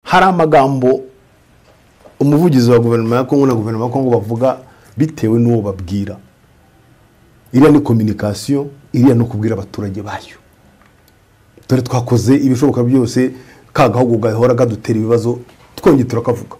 hari amagambo umuvugizi wa guverinoma ya kongo na guverinoma ya kongo bavuga bitewe n'uwo babwira iriya ni kominikasiyo iriya ni ukubwira abaturage bayo dore twakoze ibishoboka byose ka gahugu gahora kadutera ibibazo twongeye turakavuga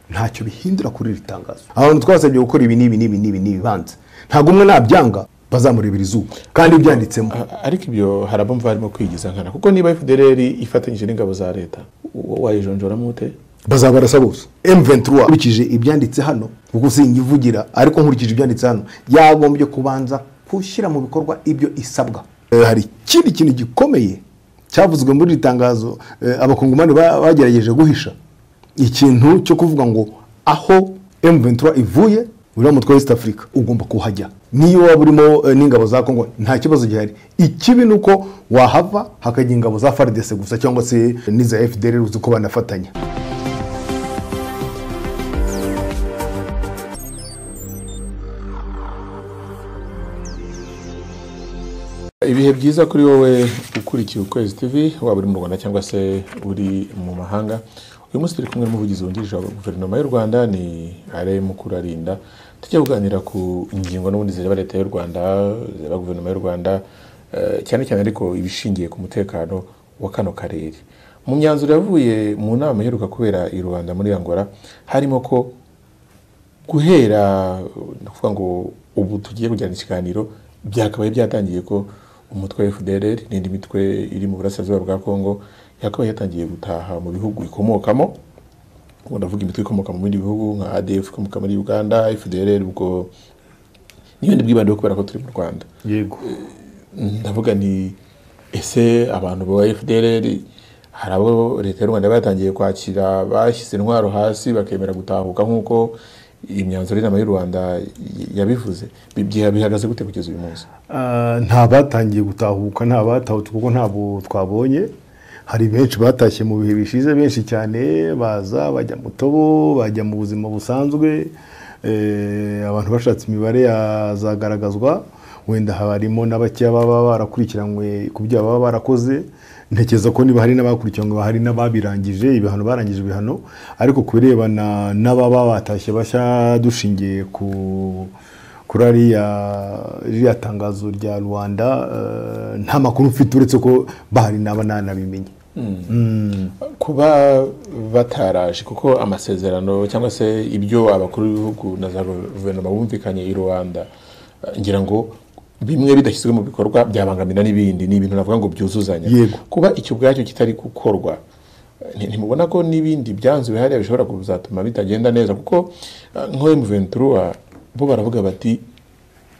ntacyo bihindura kuri iri tangazo abantu twasabye gukora ibi n'ibi n'ibi n'ibi n'ibi banze ntabwo umwe nabyanga bazamurebera izuba kandi byanditsemo ariko ibyo hari abumva barimo kwigiza nkana kuko niba fdr ifatanyije n'ingabo za leta wayijonjoramo ute bazabarasa bose M23 nkurikije ibyanditse hano kuko singivugira ariko nkurikije ibyanditse hano yagombye kubanza gushyira mu bikorwa ibyo isabwa Eh, hari ikindi kintu gikomeye cyavuzwe muri iri tangazo eh, abakongomani ba- bagerageje guhisha ikintu cyo kuvuga ngo aho M23 ivuye uriya mutwe wa East Africa ugomba kuhajya niyo waba urimo eh, n'ingabo za Congo nta kibazo gihari ikibi ni uko wahava hakajya ingabo za FARDC gusa cyangwa se n'iza FDR uzi ko banafatanya ibihe byiza kuri wowe ukurikiye ukwezi tv waba uri mu rwanda cyangwa se uri mu mahanga uyu munsi turi kumwe n'umuvugizi wungirije wa guverinoma y'u rwanda ni are mukurarinda tujya kuganira ku ngingo n'ubundi zireba leta y'u rwanda zireba guverinoma y'u rwanda eh, cyane cyane ariko ibishingiye ku mutekano wa kano karere mu myanzuro yavuye mu nama iheruka kubera i rwanda muri angola harimo ko guhera ni ukuvuga ngo ubu tugiye kujyana ikiganiro byakabaye byatangiye ko umutwe wa FDLR n'indi mitwe iri mu burasirazuba bwa Kongo yakabaye yatangiye gutaha mu bihugu ikomokamo ubu ndavuga imitwe ikomoka mu bindi bihugu nka ADF ikomoka muri Uganda FDLR ubwo n'ibindi bwibandeho kubera ko turi mu Rwanda yego ndavuga ni ese abantu ba FDLR hari abo leta y'u Rwanda yaba yatangiye kwakira bashyize intwaro hasi bakemera gutahuka nk'uko imyanzuro y'inama y'u Rwanda yabivuze Bi- byiha- bihagaze gute kugeza uyu munsi nta batangiye gutahuka nta batahutse kuko ntabwo twabonye hari benshi batashye mu bihe bishize benshi cyane baza bajya mu tobo bajya mu buzima busanzwe Eh, abantu bashatse imibare yazagaragazwa wenda harimo na bakeya baba barakurikiranywe ku byo baba barakoze ntekereza ko niba hari n'abakurikiranwe hari n'ababirangije ibihano barangije ibihano ariko ku birebana n'ababa batashye bashya dushingiye ku kuri ariya ririya tangazo rya rwanda eh, nta makuru mfite uretse ko bahari naba nanabimenye kuba bataraje kuko amasezerano cyangwa se ibyo abakuru b'ibihugu na za guverinoma bumvikanye i rubanda eh, ngira ngo bimwe bidashyizwe mu bikorwa byabangamira n'ibindi ni ibintu navuga ngo byuzuzanya Yego. kuba icyo ubwacyo kitari gukorwa nti- ntimubona ko n'ibindi byanze bihariya bishobora kuzatuma bitagenda neza kuko eh, nk'uwo ventura bo baravuga bati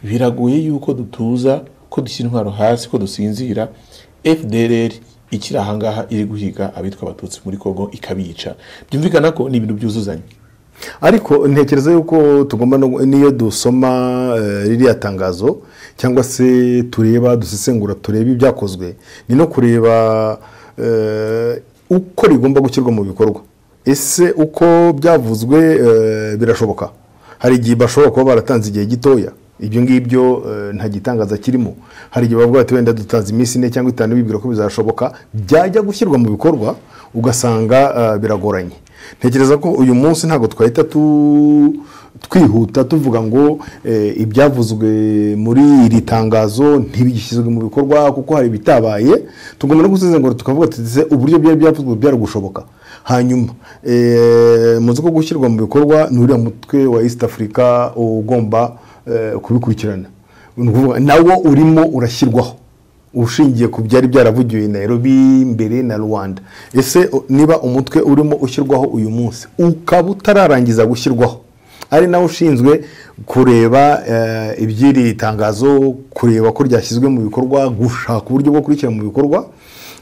biragoye yuko dutuza ko dushyira intwaro hasi ko dusinzira fdrr ikiri ahangaha iri guhiga abitwa abatutsi muri kongo ikabica byumvikana ko ni ibintu byuzuzanya ariko ntekereza yuko tugomba no- n'iyo dusoma eh, ririya tangazo cyangwa se tureba dusesengura turebe ibyakozwe ni no kureba eh, uko rigomba gushyirwa mu bikorwa ese uko byavuzwe eh, birashoboka hari igihe bashobora kuba baratanze igihe gitoya ibyo ngibyo eh, nta gitangaza kirimo hari igihe bavuga bati wenda dutanze iminsi ine cyangwa itanu bibwira ko bizashoboka byajya gushyirwa mu bikorwa ugasanga eh, biragoranye ntekereza ko uyu munsi ntabwo twahita tu- twihuta tuvuga ngo eh, ibyavuzwe muri iri tangazo ntibigishyizwe mu bikorwa kuko hari ibitabaye tugomba no gusezengura tukavuga tuti ese uburyo byari byavuzwe byari gushoboka hanyuma eh, muzi ko gushyirwa mu bikorwa ni uriya mutwe wa east africa ugomba eh, kubikurikirana Ni ukuvuga, nawo urimo urashyirwaho ushingiye ku byari byaravugiwe i Nairobi mbere na Rwanda ese o- niba umutwe urimo ushyirwaho uyu munsi ukaba utararangiza gushyirwaho ari nawe ushinzwe kureba eh, iby'iri tangazo kureba ko ryashyizwe mu bikorwa gushaka uburyo bwo kurishyira mu bikorwa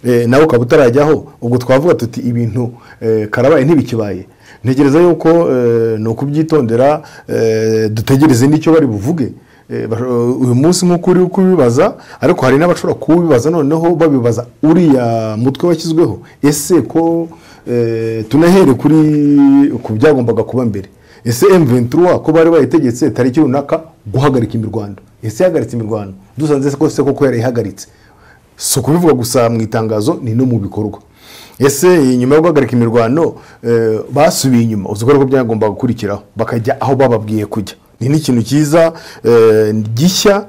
eh, nawe ukaba utarajyaho ubwo twavuga tuti ibintu eh, karabaye ntibikibaye ntekereza yuko eh, ni ukubyitondera eh, dutegereze n'icyo bari buvuge Eh, basho- uyu munsi nk'uko uri kubibaza ariko hari n'abashobora kubibaza noneho babibaza uriya mutwe washyizweho ese ko eh, tunahere kuri ku byagombaga kuba mbere ese M23 ko bari bayitegetse tariki runaka guhagarika imirwano ese yahagaritse imirwano dusanze se ko se koko yarayihagaritse si ukubivuga gusa mu itangazo ni no mu bikorwa ese nyuma yo guhagarika imirwano eh, basubiye inyuma uzi ko ariko byagomba gukurikiraho bakajya aho bababwiye kujya ni n'ikintu cyiza eh, gishya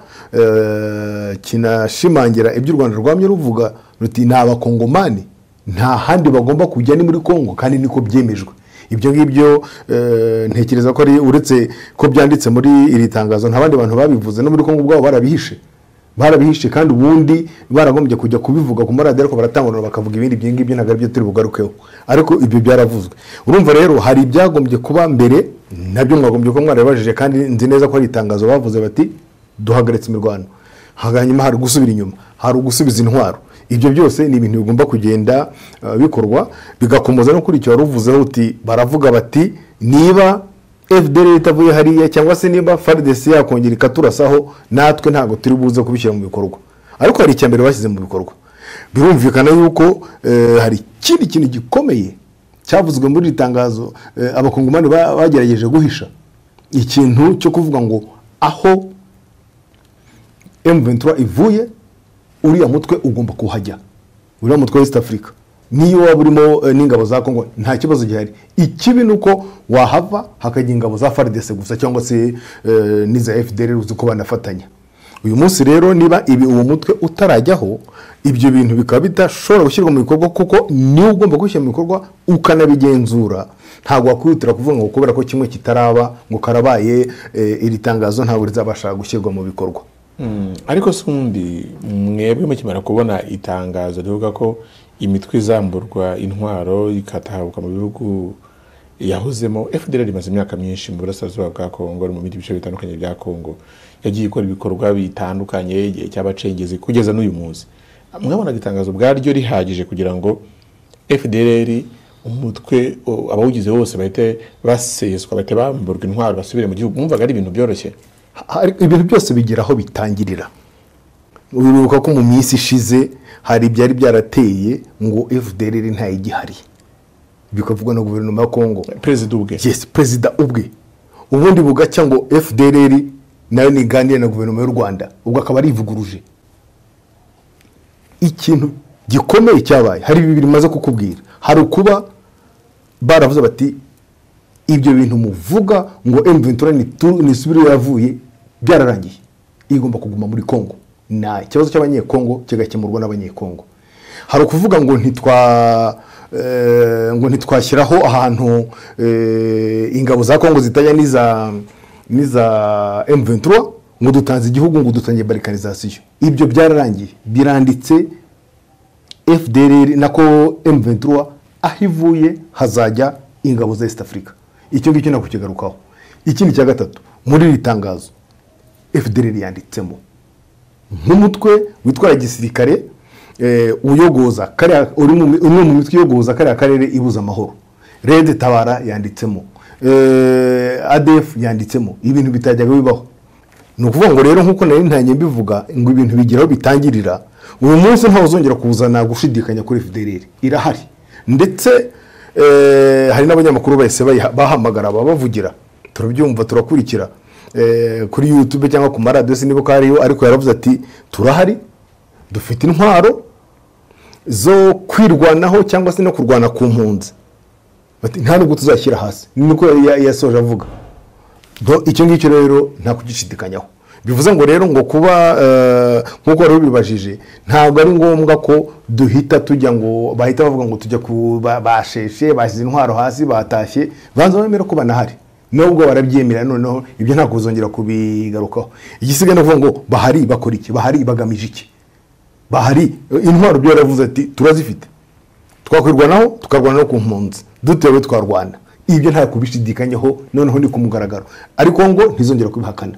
eh, kinashimangira ibyo u rwanda rwamye ruvuga ruti ni abakongomani nta handi bagomba kujya ni muri kongo kandi niko byemejwe ibyo ngibyo eh, ntekereza ko ari uretse ko byanditse muri iri tangazo nta bandi bantu babivuze no muri kongo ubwabo barabihishe barabihishe kandi ubundi baragombye kujya kubivuga ku maradiyo ariko baratanguranwa bakavuga ibindi ibyo ngibyo ntabwo aribyo turi bugarukeho ariko ibyo byaravuzwe urumva rero hari ibyagombye kuba mbere nabyo mwagombye kuba mwarabibajije kandi nzi neza ko hari itangazo bavuze bati duhagaritse imirwano hanyuma hari gusubira inyuma hari ugusubiza intwaro ibyo byose ni ibintu bigomba kugenda eh, bikorwa bigakomeza no kuri icyo wari uvuzeho uti baravuga bati niba fdr itavuye hariya cyangwa se niba fardc yakongera ikaturasaho natwe ntabwo turi buze kubishyira mu bikorwa ariko hari icya mbere bashyize mu bikorwa birumvikana yuko eh, hari ikindi kintu gikomeye cyavuzwe muri iri tangazo eh, abakongomani ba- bagerageje guhisha ikintu cyo kuvuga ngo aho M23 ivuye uriya mutwe ugomba kuhajya uriya mutwe wa East Africa niyo waba urimo eh, n'ingabo za Congo nta kibazo gihari ikibi ni uko wahava hakajya ingabo za FARDC gusa cyangwa se eh, n'iza FDR uzi ko banafatanya uyu munsi rero niba ibi uwo mutwe utarajyaho ibyo bintu bikaba bidashobora gushyirwa mu bikorwa kuko niwe ugomba gushyira mu bikorwa ukanabigenzura ntabwo wakwihutira kuvuga ngo kubera ko kimwe kitaraba ngo karabaye eh, iri tangazo ntabwo rizabasha gushyirwa mu bikorwa Mm, ariko si undi mwebwe mukimara kubona itangazo rivuga ko imitwe izamburwa intwaro ikatahabuka mu bihugu yahozemo fdr rimaze imyaka myinshi mu burasirazuba bwa kongo no mu bindi bice bitandukanye bya kongo yagiye ikora ibikorwa bitandukanye igihe cy'abacengezi kugeza n'uyu munsi mwabonaga itangazo ubwaryo rihagije kugira ngo fdr umutwe o, abawugize bose bahite baseswa bahite bamburwa intwaro basubire mu gihugu mwumvaga ari ibintu byoroshye hari ibintu byose bigira aho bitangirira uribuka ko mu minsi ishize hari ibyari byarateye ngo fdr ntayigihari bikavugwa na guverinoma ya kongo perezida ubwe yes perezida ubwe ubundi bugacya ngo fdr nayo niganire na guverinoma y'u rwanda ubwo akaba arivuguruje ikintu gikomeye cyabaye hari bibiri maze kukubwira hari ukuba baravuze bati ibyo bintu muvuga ngo mventura nisubire yavuye byararangiye igomba kuguma muri kongo nta ikibazo cy'abanyekongo kigakemurwa n'abanyekongo hari ukuvuga ngo ntitwa eh, ngo ntitwashyiraho ahantu eh, ingabo za kongo zitajya n'iza n'iza mventura ngo dutanze igihugu ngo dutangiye barikarizasiyo ibyo byararangiye biranditse fdr nako m23 aho ivuye hazajya ingabo za east africa icyo ngicyo ntabwo kigarukaho ikindi cya gatatu muri iri tangazo fdr yanditsemo nk'umutwe witwara gisirikare eh, uyogoza kariya uri mu mi- umwe mu mitwe iyogoza kariya karere ibuza amahoro rede tabara yanditsemo eh, adf yanditsemo ibintu bitajyaga bibaho ni ukuvuga ngo rero nk'uko nari ntangiye mbivuga ngo ibintu bigira aho bitangirira uyu munsi ntawe uzongera kuzana gushidikanya kuri fdr irahari ndetse eh, hari n'abanyamakuru bahise bayiha- bahamagara babavugira turabyumva turakurikira eh, kuri youtube cyangwa ku maradiyo sinibuka hariyo ariko yaravuze ati turahari dufite intwaro zo kwirwanaho cyangwa se no kurwana ku mpunzi Bati, nta nubwo tuzashyira hasi ni niko ya- yasoje avuga Do- icyo ngicyo rero nta kugishidikanyaho bivuze ngo rero ngo kuba eh, nk'uko wari ubibajije ntabwo ari ngombwa ko duhita tujya ngo bahita bavuga ngo tujya ku ba- basheshe bashyize intwaro hasi batashye banza bemera ko banahari nubwo barabyemera noneho ibyo ntabwo uzongera kubigarukaho igisigaye ni ukuvuga ngo bahari bakora iki bahari bagamije iki bahari intwaro byo yaravuze ati turazifite twakwirwanaho tukarwana no ku mpunzi dutewe twarwana ibyo nta kubishidikanyaho noneho ni ku mugaragaro ariko ngo ntizongera kubihakana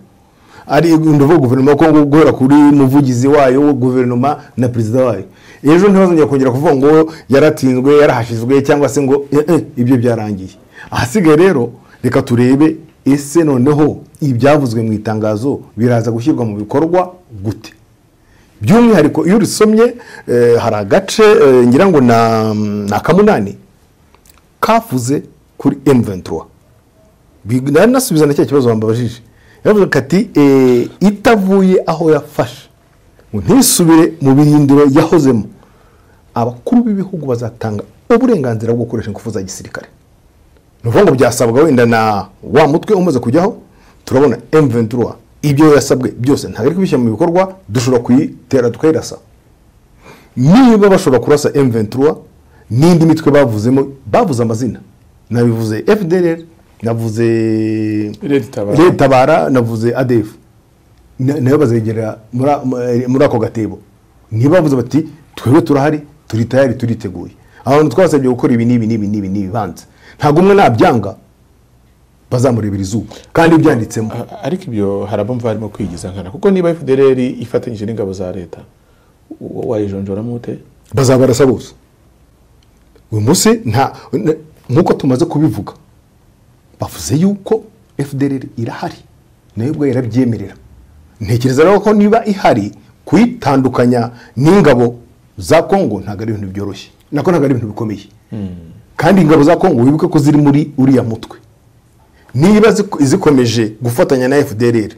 ari ndavuga guverinoma ya kongo guhera kuri muvugizi wayo wa guverinoma na perezida wayo ejo ntibazongera kongera kuvuga ngo yaratsinzwe yarahashizwe cyangwa se ngo eh, eh, ibyo byarangiye ahasigaye rero reka turebe ese noneho ibyavuzwe mu itangazo biraza gushyirwa mu bikorwa gute by'umwihariko iyo urisomye eh, hari agace eh, ngira ngo na- ni akamunani kavuze kuri M23 Big- nari nasubiza na cya kibazo bambabajije yavuze kati eh, itavuye aho yafashe ngo ntisubire mu birindiro yahozemo abakuru b'ibihugu bazatanga uburenganzira bwo gukoresha ingufu za gisirikare ni ukuvuga ngo byasabwa wenda na wa mutwe umaze kujyaho turabona emventura ibyo yasabwe byose ntabwo ari kubishyira mu bikorwa dushobora kuyitera tukayirasa niba bashobora kurasa emventura n'indi mitwe bavuzemo bavuze amazina nabivuze fdr navuze Red Tabara. Red Tabara, navuze adf Na- nayo bazegerera muri- muri- muri ako gatebo niba bavuze bati twebwe turahari turi tayari turiteguye abantu twasabye gukora ibi n'ibi n'ibi n'ibi n'ibi banza ntabwo umwe nabyanga bazamurebera izuba kandi byanditsemo A- ariko ibyo hari abumva barimo kwigiza nkana kuko niba fdr ifatanyije n'ingabo za leta uwo wayijonjoramo ute bazabarasa bose uyu munsi nta n- nk'uko tumaze kubivuga bavuze yuko fdr irahari nayo ubwo irabyemerera ntekereza rero ko niba ihari kuyitandukanya n'ingabo za kongo ntabwo ari ibintu byoroshye nako ntabwo ari ibintu bikomeye kandi ingabo za kongo wibuke ko ziri muri uriya mutwe niba zik- zikomeje gufatanya na fdr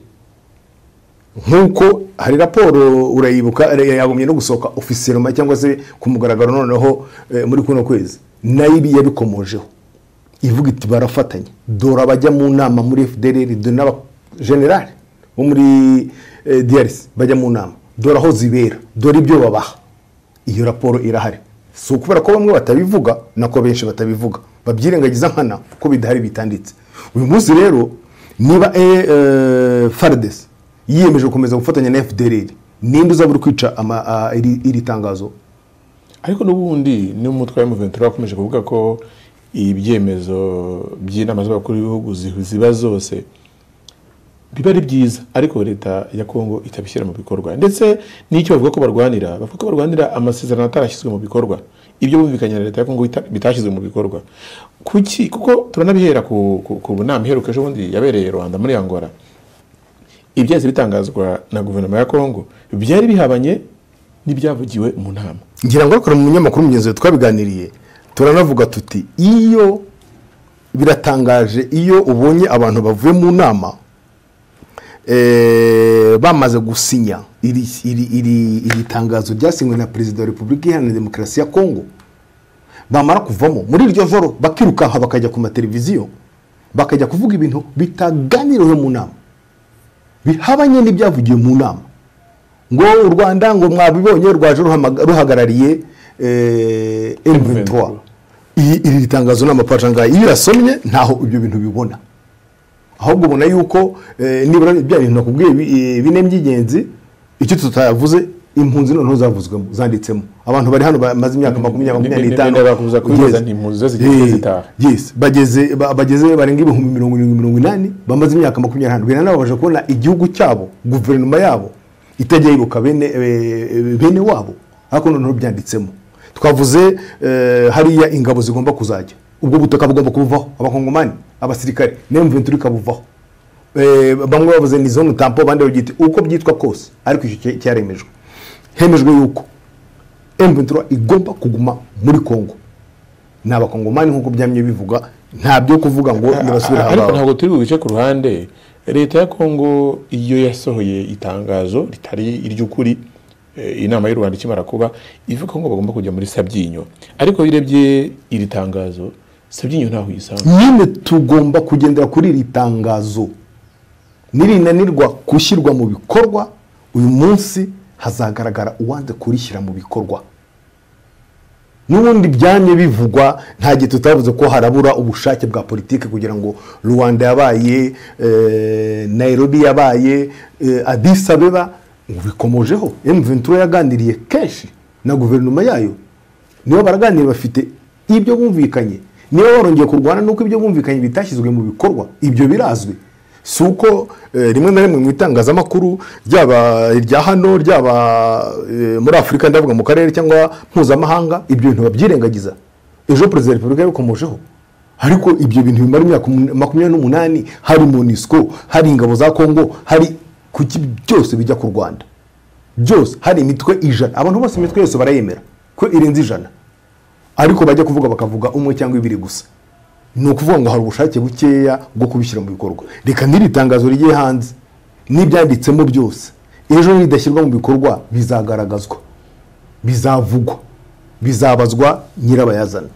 nk'uko hari raporo urayibuka eh, yagumye no gusohoka ofisiyeloma cyangwa se ku mugaragaro noneho eh, muri kuno kwezi nayo ibi yabikomojeho ivuga iti barafatanya dore abajya mu nama muri fdr dore n'abajenerali bo muri eh, drc bajya mu nama dore aho zibera dore ibyo babaha iyo raporo irahari si ukubera ko bamwe batabivuga nako benshi batabivuga babyirengagiza nkana kuko bidahari bitanditse uyu munsi rero niba eh, eh, fardes yiyemeje gukomeza gufatanya na fdr ninde uzaba uri kwica ama- a- iri iri tangazo ariko n'ubundi n'umutwe wa muventura wakomeje kuvuga ko ibyemezo by'inama z'abakuru b'ibihugu zi- ziba zose biba ari byiza ariko leta ya kongo itabishyira mu bikorwa ndetse n'icyo bavuga ko barwanira bavuga ko barwanira amasezerano atarashyizwe mu bikorwa ibyo bumvikanye na leta ya kongo bita- bitashyizwe mu bikorwa kuki kuko turanabihera ku, ku, ku nama iheruka ejo bundi yabereye rwanda muri angola ibyahise bitangazwa na guverinoma ya kongo byari bihabanye n'ibyavugiwe mu nama ngira ngo ariko mu munyamakuru mugenzi we twabiganiriye turanavuga tuti iyo biratangaje iyo ubonye abantu bavuye mu nama eh, bamaze gusinya iri, iri, iri, iri tangazo ryasinywe na perezida wa repubulika iharanira demokarasi ya kongo bamara kuvamo muri iryo joro bakirukanka bakajya ku mateleviziyo bakajya kuvuga ibintu bitaganiriweho mu nama bihabanye n'ibyavugiwe mu nama ngo u rwanda ngo mwabibonye rwaje ruhamaga- ruhagarariye M23 Iyi- iri tangazo n'amapasha ngaha iyo irasomye ntaho ibyo bintu bibona ahubwo ubona yuko eh, nibura bya bintu nakubwiye bi- eh, bine by'ingenzi icyo tutavuze impunzi noneho zavuzwemo zanditsemo abantu bari hano bamaze imyaka makumyabiri makumyabiri n'itanu Ndenda bakubuza kwibaza Yes. nti impunzi zo zigeze Eh, zitaha. yes. bageze ba- bageze barenga ibihumbi mirongo irindwi mirongo inani bamaze imyaka makumyabiri n'itanu bina nabo baje kubona igihugu cyabo guverinoma yabo itajya yibuka bene eh, bene wabo ariko noneho byanditsemo twavuze eh, hariya ingabo zigomba kuzajya ubwo butaka bugomba kubuvaho abakongomani abasirikare n'emventura ikabuvaho Eh, bamwe bavuze ni zone tampo abandi bagiti uko byitwa kose ariko icyo cya- cyaremejwe hemejwe yuko emventura igomba kuguma muri kongo ni abakongomani nk'uko byamye bivuga nta byo kuvuga ngo nibasubire ariko ahangaho ntabwo turi bubice ku ruhande leta ya kongo iyo yasohoye itangazo ritari iry'ukuri eh, inama y'u rwanda ikimara kuba ivuga ngo bagomba kujya muri sabyinyo ariko iyo urebye iri tangazo sabyinyo ntaho uyisanga nyine tugomba kugendera kuri iri tangazo nirinanirwa gushyirwa mu bikorwa uyu munsi hazagaragara uwanze kurishyira mu bikorwa n'ubundi byamye bivugwa nta gihe tutavuze ko harabura ubushake bwa politiki kugira ngo rwanda yabaye eh, nairobi yabaye eh, addis abeba ngo bikomojeho mventura yaganiriye kenshi na guverinoma yayo nibo baraganira bafite ibyo bumvikanye niba barongeye kurwana nuko ibyo bumvikanye bitashyizwe mu bikorwa ibyo birazwi si uko eh, rimwe na rimwe mu itangazamakuru ryaba irya hano ryaba eh, muri afurika ndavuga mu karere cyangwa mpuzamahanga ibyo bintu babyirengagiza ejo perezida wa repubulika yabikomojeho ariko ibyo bintu bimara imyaka umun- makumyabiri n'umunani hari monisco hari ingabo za kongo hari kuki byose bijya ku rwanda byose hari imitwe ijana abantu bose imitwe yose barayemera ko irenze ijana ariko bajya kuvuga bakavuga umwe cyangwa ibiri gusa ni ukuvuga ngo hari ubushake bukeya bwo kubishyira mu bikorwa reka n'iri tangazo rigiye hanze n'ibyanditsemo byose ejo nidashyirwa mu bikorwa bizagaragazwa bizavugwa bizabazwa nyirabayazana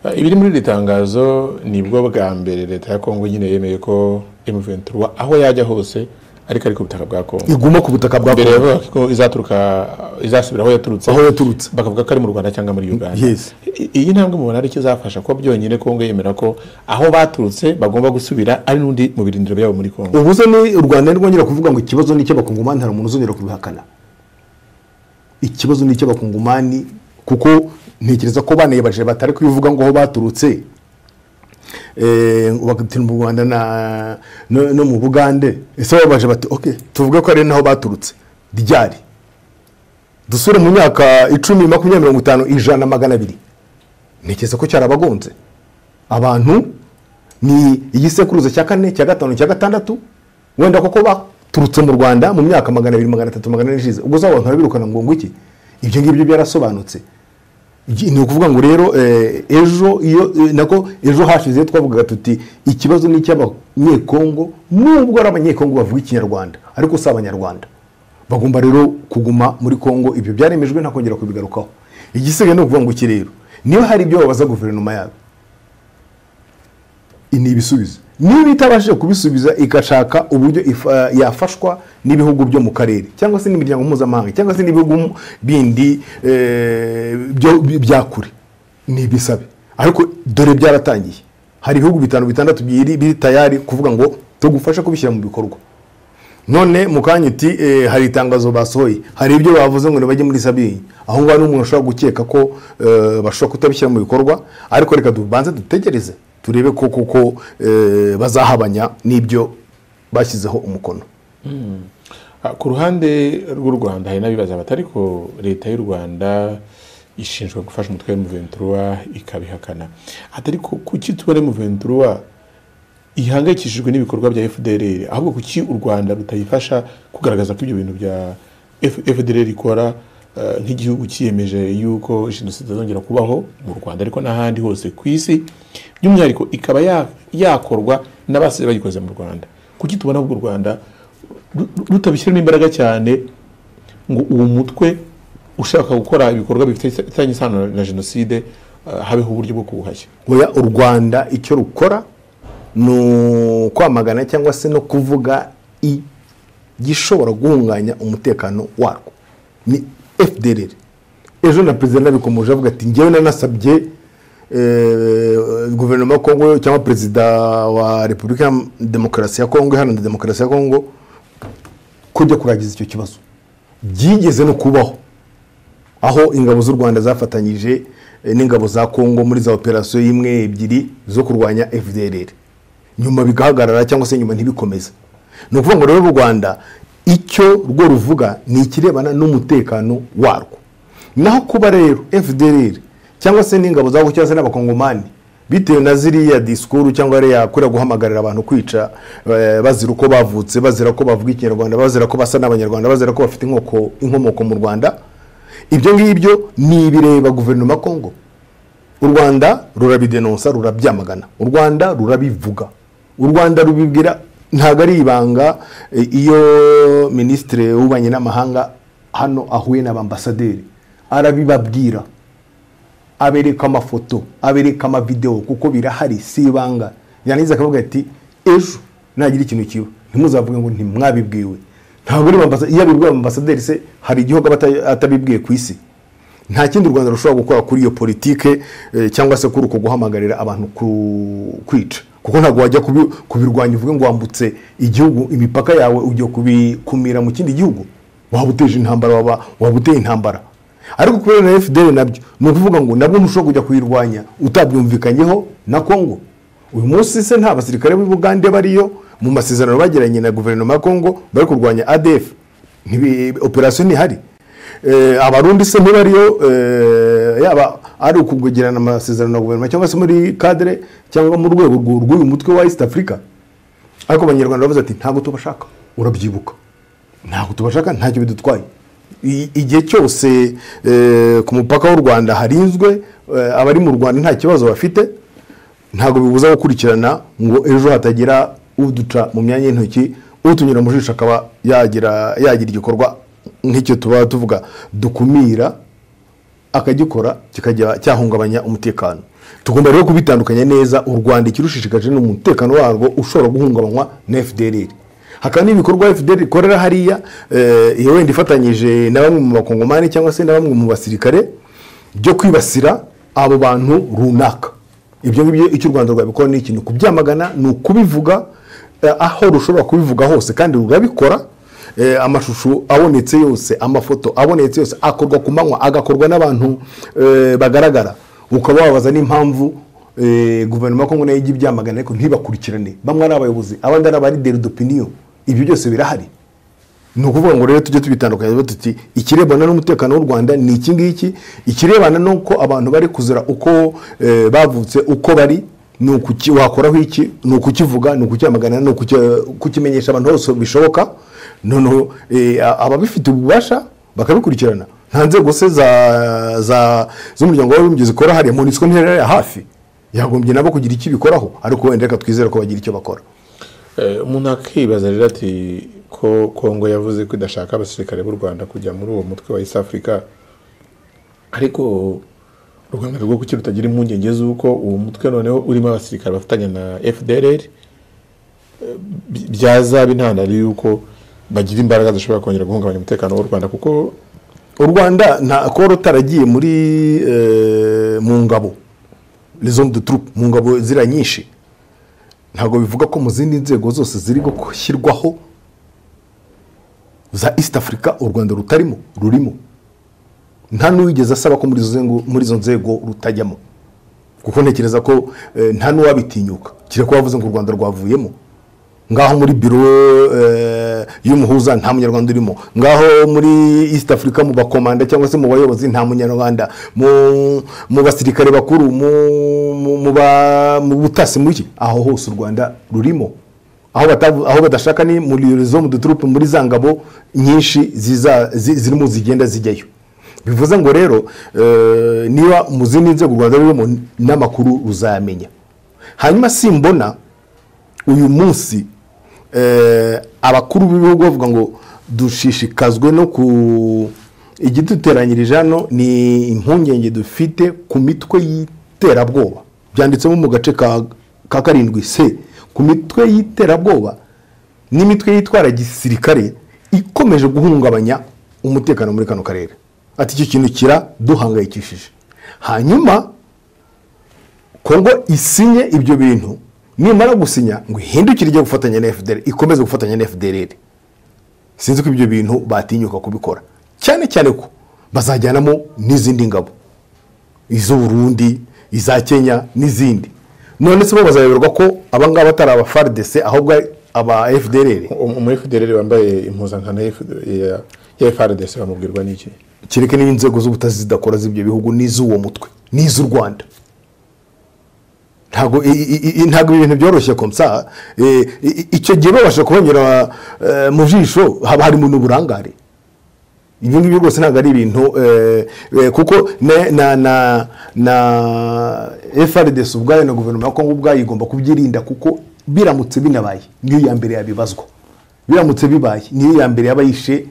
Ah, ibiri muri iri tangazo nibwo bwa mbere leta ya kongo nyine yemeye ko M23 aho yajya hose ariko ari ku butaka bwa kongo iguma ku butaka bwa mbere kongo yavugaga ko izaturuka izasubira aho yaturutse aho yaturutse bakavuga ko ari mu rwanda cyangwa muri uganda Yes. I- iyi ntambwe mubona aricyo izafasha kuba byonyine kongo yemera ko aho baturutse bagomba gusubira ari n'undi mu birindiro byabo muri kongo ubuze ni u rwanda ntirwongera kuvuga ngo ikibazo ni icy'abakongomani hari umuntu uzongera kubihakana ikibazo ni icy'abakongomani kuko ntekereza ko banayibaje batari kubivuga ngo aho baturutse Eh, bagatira mu rwanda na- no no mu bugande ese babaje bati ok tuvuge ko ari naho baturutse ryari dusure mu myaka icumi makumyabiri mirongo itanu ijana magana abiri ntekereza ko cyarabagonze abantu ni igisekuruza cya kane cya gatanu cya gatandatu wenda koko baturutse mu rwanda mu myaka magana abiri magana atatu magana ane ishize ubwo zabo abantu barabirukana ngo ngo iki ibyo ngibyo byarasobanutse Iki- ni ukuvuga ngo rero eh, ejo iyo eh, nako ejo hashize twavugaga tuti ikibazo ni icy'abanyekongo nubwo ari abanyekongo bavuga ikinyarwanda ariko si abanyarwanda bagomba rero kuguma muri kongo ibyo byaremejwe ntakongera kubigarukaho igisigaye ni ukuvuga ngo iki rero niba hari ibyo babaza guverinoma yabo ni ibisubizo niba itabashije kubisubiza igashaka uburyo ifa- yafashwa n'ibihugu byo mu karere cyangwa se n'imiryango mpuzamahanga cyangwa se n'ibihugu bindi eh, byo- bya kure ni ibisabe ariko dore byaratangiye hari ibihugu bitanu bitandatu biri biri tayari kuvuga ngo tugufashe kubishyira mu bikorwa none mu kanya uti eh, hari itangazo basohoye hari ibyo bavuze ngo ntibajye muri sabini aho ngaho n'umuntu ashobora gukeka ko eh, bashobora kutabishyira mu bikorwa ariko reka tubanze dutegereze turebe ko koko eh, bazahabanya n'ibyo bashyizeho umukono Ah, ku ruhande rw'u rwanda hari n'abibaza bati ariko leta y'u rwanda ishinzwe gufasha umutwe wa M23 ikabihakana ati ariko kuki tubona M23 ihangayikishijwe n'ibikorwa bya FDLR ahubwo kuki u Rwanda rutayifasha kugaragaza ko ibyo bintu bya F- FDLR ikora eh, nk'igihugu cyiyemeje yuko jenoside izongera kubaho mu Rwanda ariko n'ahandi hose ku isi by'umwihariko ikaba ya- yakorwa n'abasize bayikoze mu Rwanda kuki tubona ubwo u Rwanda ru- ru- rutabishyiramo imbaraga cyane ngo uwo mutwe ushaka gukora ibikorwa bifitanye isano na jenoside eh, habeho uburyo bwo kuwuhashya oya u rwanda icyo rukora ni ukwamagana cyangwa se no kuvuga igishobora guhunganya umutekano warwo ni fdrr ejo na perezida nabikomeje avuga ati ngewe nanasabye eh, guverinoma ya kongo cyangwa perezida wa repubulika ya demokarasi ya kongo iharanira demokarasi ya kongo kujya kurangiza icyo kibazo byigeze no kubaho aho ingabo z'u rwanda zafatanyije eh, n'ingabo za kongo muri za operasiyo imwe ebyiri zo kurwanya fdrr nyuma bigahagarara cyangwa se nyuma ntibikomeze ni ukuvuga ngo rero u rwanda icyo rwo ruvuga ni ikirebana n'umutekano warwo naho kuba rero fdrr cyangwa se n'ingabo zabo cyangwa se n'abakongomani bitewe na ziriya disikuru cyangwa ariya kuriya guhamagarira abantu kwica eh, bazira uko bavutse bazira ko bavuga ikinyarwanda bazira ko basa n'abanyarwanda bazira ko bafite inkoko- inkomoko mu rwanda ibyo ngibyo ni ibireba guverinoma ya kongo u rwanda rurabidenonsa rurabyamagana u rwanda rurabivuga u rwanda rubibwira ntabwo ari ibanga eh, iyo minisitiri w'ububanyi n'amahanga hano ahuye n'abambasaderi arabibabwira abereka amafoto abereka amavidewo kuko birahari si ibanga yarangiza akavuga ati ejo nagira ikintu kiba ntimuzavuge ngo ntimwabibwiwe ntabwo uri bambasa iyo abibwiwe ambasaderi se hari igihugu aba ata- atabibwiye ku isi nta kindi u rwanda rushobora gukora kuri iyo politike eh, cyangwa se kuri uko guhamagarira abantu ku- kwica kuko ntabwo wajya kubi- kubirwanya uvuge ngo wambutse igihugu imipaka yawe ugiye kubikumira mu kindi gihugu waba uteje intambara waba waba uteye intambara ariko kubera na fdr nabyo ni ukuvuga ngo nabwo ntushobora kujya kuyirwanya utabyumvikanyeho na kongo uyu munsi se nta basirikare b'i bugande bariyo mu masezerano bagiranye na guverinoma ya kongo bari kurwanya adf Ntibi- operasiyo ntihari Eh, abarundi se ntibariyo eh, yaba ari ukugirana amasezerano na guverinoma cyangwa se muri kadere cyangwa mu rwego rw'u- rw'uyu mutwe wa east africa ariko abanyarwanda bavuze ati ntabwo tubashaka urabyibuka ntabwo tubashaka ntacyo bidutwaye I- igihe cyose eh, ku mupaka w'u rwanda harinzwe eh, abari mu rwanda nta kibazo bafite ntabwo bibuza gukurikirana ngo ejo hatagira uduca mu myanya y'intoki utunyura mu jisho akaba yagira yagira igikorwa nk'icyo tuba tuvuga dukumira akagikora kikajya cyahungabanya umutekano tugomba rero kubitandukanya neza u rwanda ikirushishikaje ni umutekano warwo ushobora guhungabanywa na fdr hakaba n'ibikorwa fdr ikorera hariya eh, iyo wenda ifatanyije na bamwe mu bakongomani cyangwa se na bamwe mu basirikare byo kwibasira abo bantu runaka ibyo ngibyo icyo u rwanda rwabikora ni ikintu kubyamagana ni ukubivuga eh, aho rushobora kubivuga hose kandi rurabikora eh, amashusho abonetse yose amafoto abonetse yose akorwa ku manywa agakorwa n'abantu eh, bagaragara ukaba wabaza n'impamvu eh, guverinoma ya kongo nayo ijya ibyamagana ariko ntibakurikirane bamwe ari abayobozi abandi ari abarideri d'opinion ibyo byose birahari ni ukuvuga ngo rero tujye tubitandukanya tuvuge tuti ikirebana n'umutekano w'u rwanda ni iki ngiki ikirebana n'uko abantu bari kuzira uko eh, bavutse uko bari ni ukuki wakoraho iki ni ukukivuga ni ukucyamagana ni ukuki- kukimenyesha abantu hose bishoboka noneho eh, a- ababifite ububasha bakabikurikirana nta nzego se za- za- z'umuryango w'abibumbye zikora hariya monisiko ntihera hafi yagombye nabo kugira icyo ibikoraho ariko wenda reka twizere ko bagira icyo bakora Eh, umuntu akibaza rero ati ko kongo yavuze ko idashaka abasirikare b'u rwanda kujya muri uwo mutwe wa east africa ariko u rwanda rwo kuki rutagira impungenge z'uko uwo mutwe noneho urimo abasirikare bafatanya na fdr eh, bi- byazaba intandaro y'uko bagira imbaraga zishobora kongera guhungabanya umutekano w'u rwanda kuko u rwanda nta kuba rutaragiye muri eh, mu ngabo zone de troupe mu ngabo ziriya nyinshi ntabwo bivuga ko mu zindi nzego zose ziri gushyirwaho za east africa u rwanda rutarimo rurimo nta n'uwigeze asaba ko muri izo nzego- muri izo nzego rutajyamo kuko ntekereza ko eh, nta n'uwabitinyuka kire ko bavuze ngo u rwanda rwavuyemo ngaho muri biro eh, y'umuhuza nta munyarwanda urimo ngaho muri east africa mu bakomanda cyangwa se mu bayobozi nta munyarwanda mu- mu basirikare bakuru mu- mu- mu ba- mu butasi muki aho hose u rwanda rurimo aho batavu- aho badashaka ni muri zo mu duturupe muri za ngabo nyinshi ziza- zi- zirimo zigenda zijyayo bivuze ngo rero eh, niba mu zindi nzego u rwanda rurimo n'amakuru ruzayamenya hanyuma simbona uyu munsi eh, abakuru b'ibihugu bavuga ngo dushishikazwe no ku igiduteranyirije hano ni impungenge dufite ku mitwe y'iterabwoba byanditsemo mu gace ka ka karindwi se ku mitwe y'iterabwoba n'imitwe yitwara gisirikare ikomeje guhungabanya umutekano muri kano karere ati icyo kintu kiraduhangayikishije hanyuma kongo isinye ibyo bintu nimara gusinya ngo ihindukire ijye gufatanya na fdr ikomeze gufatanya na fdr sinzi ko ibyo bintu batinyuka kubikora cyane cyane ko bazajyanamo n'izindi ngabo iz'u burundi iza kenya n'izindi none se bo bazayoberwa ko abangaba atari aba fardc ahubwo ari aba fdr um- umu fdr wambaye impuzankano ya F- ya- ya frdc bamubwirwa n'iki kereke niba inzego z'ubutasi zidakora z'ibyo bihugu n'iz'uwo mutwe n'iz'u rwanda ntabwo i- i- i- i- ntabwo ibintu byoroshye komsa Eh, i- i- icyo gihe babasha kubanyura eh, mu jisho haba harimo n'uburangare ibyo ngibyo rwose ntabwo ari ibintu eh, eh, kuko na- na na na frdc ubwayo na guverinoma ya kongo ubwayo igomba kubyirinda kuko biramutse binabaye niyo ya mbere yabibazwa biramutse bibaye niyo ya mbere yaba yishe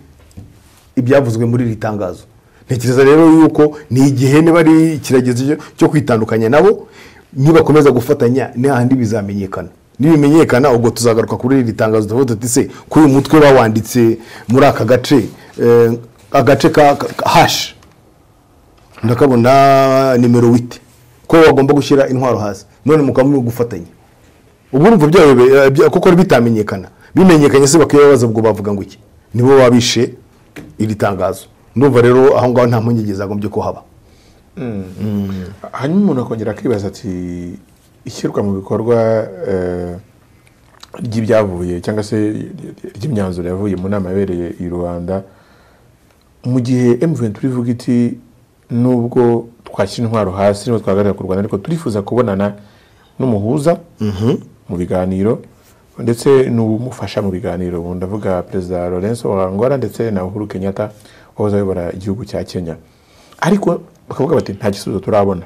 ibyavuzwe muri iri tangazo ntekereza rero yuko ni igihe niba ari ikiragezi cyo- cyo kwitandukanya nabo nibakomeza gufatanya n'ahandi bizamenyekana nibimenyekana ubwo tuzagaruka kuri iri tangazo tuvuga tuti se ko uyu mutwe bawanditse muri aka gace eh, agace ka ka- ka- hashi ndakabona nimero wite ko bagomba gushyira intwaro hasi none mukaba gufatanya ubu urumva byayo eh, bya- kuko bitamenyekana bimenyekanye se bakibabaza ubwo bavuga ngo iki nibo babishe iri tangazo ndumva rero aho ngaho nta mpungenge zagombye ko haba hanyuma umuntu akongera akibaza ati ishyirwa mu bikorwa eh, ry'ibyavuye cyangwa se ry'imyanzuro yavuye mu nama yabereye i rubanda mu gihe mvn turivuga iti nubwo twashyira intwaro hasi nibwo twahagarara ku rwanda ariko turifuza kubonana n'umuhuza mu biganiro ndetse n'umufasha mu biganiro ubu ndavuga perezida lorenzo wa angola ndetse na uhuru kenyatta wahoze ayobora igihugu cya kenya ariko bakavuga bati nta gisubizo turabona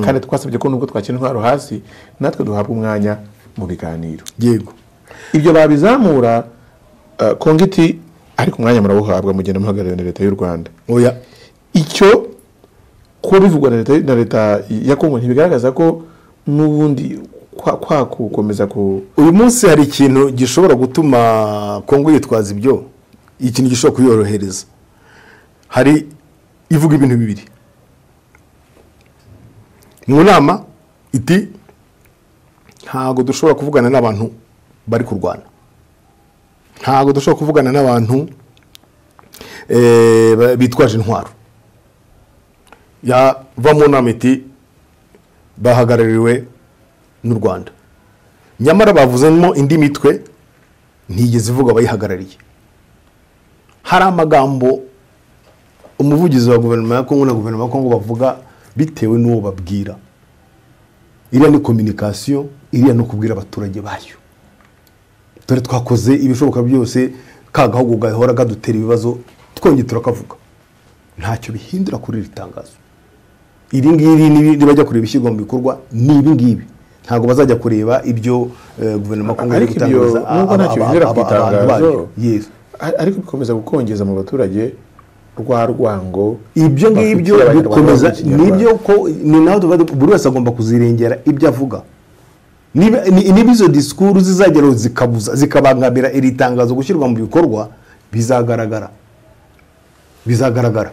kandi twasabye ko nubwo twakira intwaro hasi natwe duhabwa umwanya mu biganiro yego ibyo babizamura eh, kongo iti ariko umwanya murawuhabwa mugenda muhagararira leta y'u rwanda oya icyo ko bivugwa na leta- na leta ya kongo ntibigaragaza ko n'ubundi kwa- kwa gukomeza ku uyu munsi hari ikintu gishobora gutuma kongo yitwaza ibyo ikintu gishobora kuyorohereza hari ivuga ibintu bibiri mu nama iti ntabwo dushobora kuvugana n'abantu bari kurwana ntabwo dushobora kuvugana n'abantu eh, ba- bitwaje intwaro yava mu nama iti bahagarariwe n'u rwanda nyamara bavuzemo indi mitwe ntigeze ivuga abayihagarariye hari amagambo umuvugizi wa guverinoma ya kongo na guverinoma ya kongo bavuga bitewe n'uwo babwira iriya ni kominikasiyo iriya ni ukubwira abaturage bayo dore twakoze ibishoboka byose ka gahugu gahora kadutera ibibazo twongeye turakavuga ntacyo bihindura kuri iri tangazo iri ngiri nibi- nibajya kureba ishyirwa mu bikorwa ni ibi ngibi ntabwo bazajya kureba ibyo eh, guverinoma ya kongo iri Ariko ibyo, gutangaza nubwo aba- ntacyo aba- bihindura ku aba- abantu itangazo. bayo. Yes. a- ariko bikomeza gukongeza mu baturage rwa rwango ibyo bafitiye ngibyo abanyarwanda bikomeza bafitiye Abanyarwanda. nibyo ko ni nawe tuba du- buri wese agomba kuzirengera ibyo avuga niba ni- niba izo disikuru zizageraho zikabuza zikabangamira iri tangazo gushyirwa mu bikorwa bizagaragara bizagaragara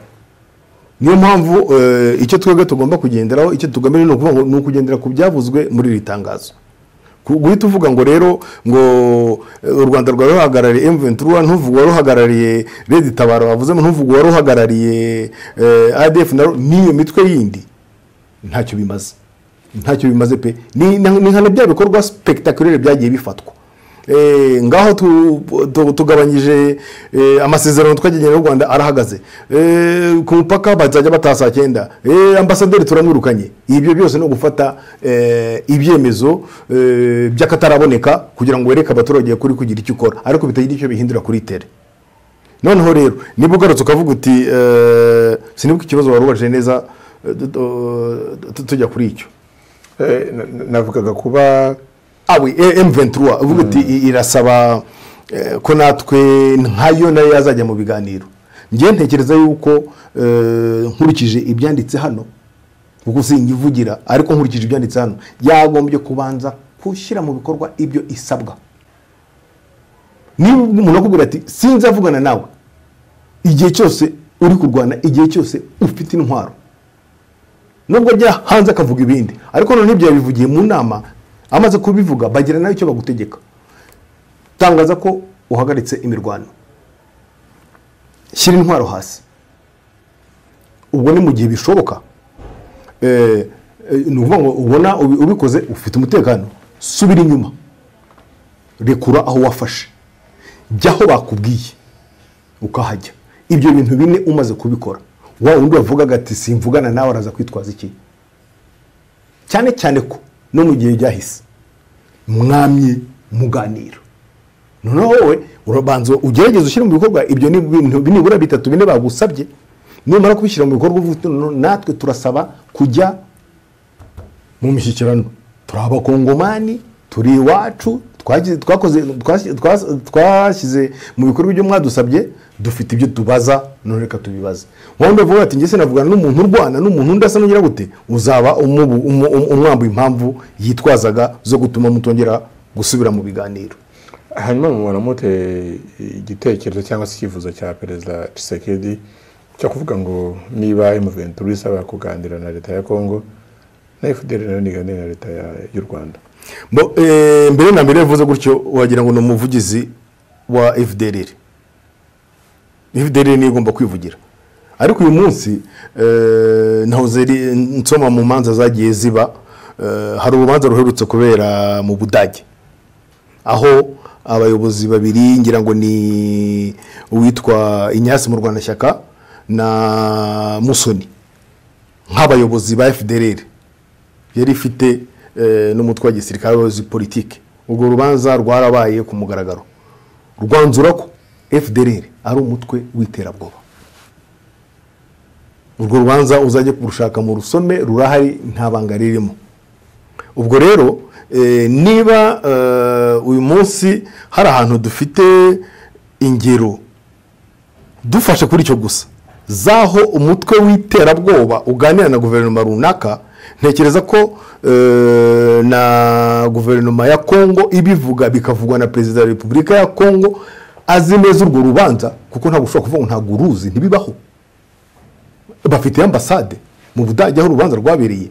niyo mpamvu eh, icyo twebwe tugomba kugenderaho icyo tugamije ni ukuvuga ngo ni ukugendera ku byavuzwe muri iri tangazo Ku- guhita uvuga ngo rero ngo eh, u rwanda rwari ruhagarariye M23 ntuvuge wari uhagarariye Red Tabaro bavuzemo ntuvuge wari uhagarariye eh, ADF na n'iyo mitwe yindi ntacyo bimaze ntacyo bimaze pe ni ni- ni nka bya bikorwa spectaculaire byagiye bifatwa Eh, ngaho tu- tu- tugabanyije eh, amasezerano twagiranye n'u rwanda arahagaze Eh, ku mupaka bazajya bataha saa cyenda Eh, ambasaderi turamwirukanye ibyo byose ni ugufata eh, ibyemezo eh, by'akataraboneka kugira ngo wereke abaturage kuri kugira icyo ukora ariko bitagira icyo bihindura kuri tere noneho rero niba ugarutse ukavuga uti eh, sinibuka ikibazo wari ubajije neza eh, tu- tu- tu- tujya kuri icyo Eh, na- na- navugaga kuba awe M23 uvuga uti i- irasaba eh, ko natwe nkayo nayo yazajya mu biganiro njye ntekereza yuko eh, nkurikije ibyanditse hano kuko singivugira ariko nkurikije ibyanditse hano yagombye kubanza gushyira mu bikorwa ibyo isabwa niba umuntu akubwira ati sinzavugana nawe igihe cyose uri kurwana igihe cyose ufite intwaro nubwo ajya hanze akavuga ibindi ariko noneho ibyo yabivugiye mu nama amaze kubivuga bagira nawe icyo bagutegeka tangaza ko uhagaritse imirwano shyira intwaro hasi ubwo ni mu gihe bishoboka Eh, eh, ni ukuvuga ngo ubona ubi- ubikoze ufite umutekano subira inyuma rekura aho wafashe jya aho bakubwiye ukahajya ibyo bintu bine umaze kubikora wa wundi wavugaga ati simvugana nawe araza kwitwaza iki cyane cyane ko no mu gihe byahise mwamye muganira noneho wowe urabanza ugerageze ushyire mu bikorwa ibyo ni bintu nibura bitatu bine bagusabye numara kubishyira mu bikorwa uvuga uti "Noneho natwe turasaba kujya mu mishyikirano turi abakongomani turi iwacu twagize- twakoze twasi- twas- twashyize mu bikorwa ibyo mwadusabye dufite ibyo tubaza none reka tubibaze wundi avuga ati njye sinavugana n'umuntu urwana n'umuntu undi asa n'ugira gute uzaba umubu- umu- umu- umwambuye impamvu yitwazaga zo gutuma mutongera gusubira mu biganiro hanyuma mubona mute igitekerezo cyangwa se icyifuzo cya perezida Tshisekedi cyo kuvuga ngo niba M23 isaba kuganira na leta ya Kongo na FDL nayo niganire na leta ya- y'u Rwanda Bo, eh, mbere na mbere yavuze gutyo wagira ngo ni umuvugizi wa fdrr fdrr niyo igomba kwivugira ariko uyu munsi eh, ntahoze ri- nsoma mu manza zagiye ziba eh, hari urubanza ruherutse kubera mu budage aho abayobozi babiri ngira ngo ni uwitwa inyasi mu rwandashyaka na musoni nk'abayobozi ba fdrr yari ifite eh, n'umutwe wa gisirikare w'abayobozi politiki urwo rubanza rwarabaye ku mugaragaro rwanzura ko fdrr ari umutwe w'iterabwoba urwo rubanza uzajye kurushaka mu rusome rurahari nta banga ririmo ubwo rero eh, niba eh, uyu munsi hari ahantu dufite ingero dufashe kuri icyo gusa z'aho umutwe w'iterabwoba uganira na guverinoma runaka ntekereza ko eh, na guverinoma ya kongo ibivuga bikavugwa na perezida wa repubulika ya kongo azi neza urwo rubanza kuko ntabwo ushobora kuvuga ngo ntabwo uruzi ntibibaho bafite ambasade mu budage aho urubanza rwabereye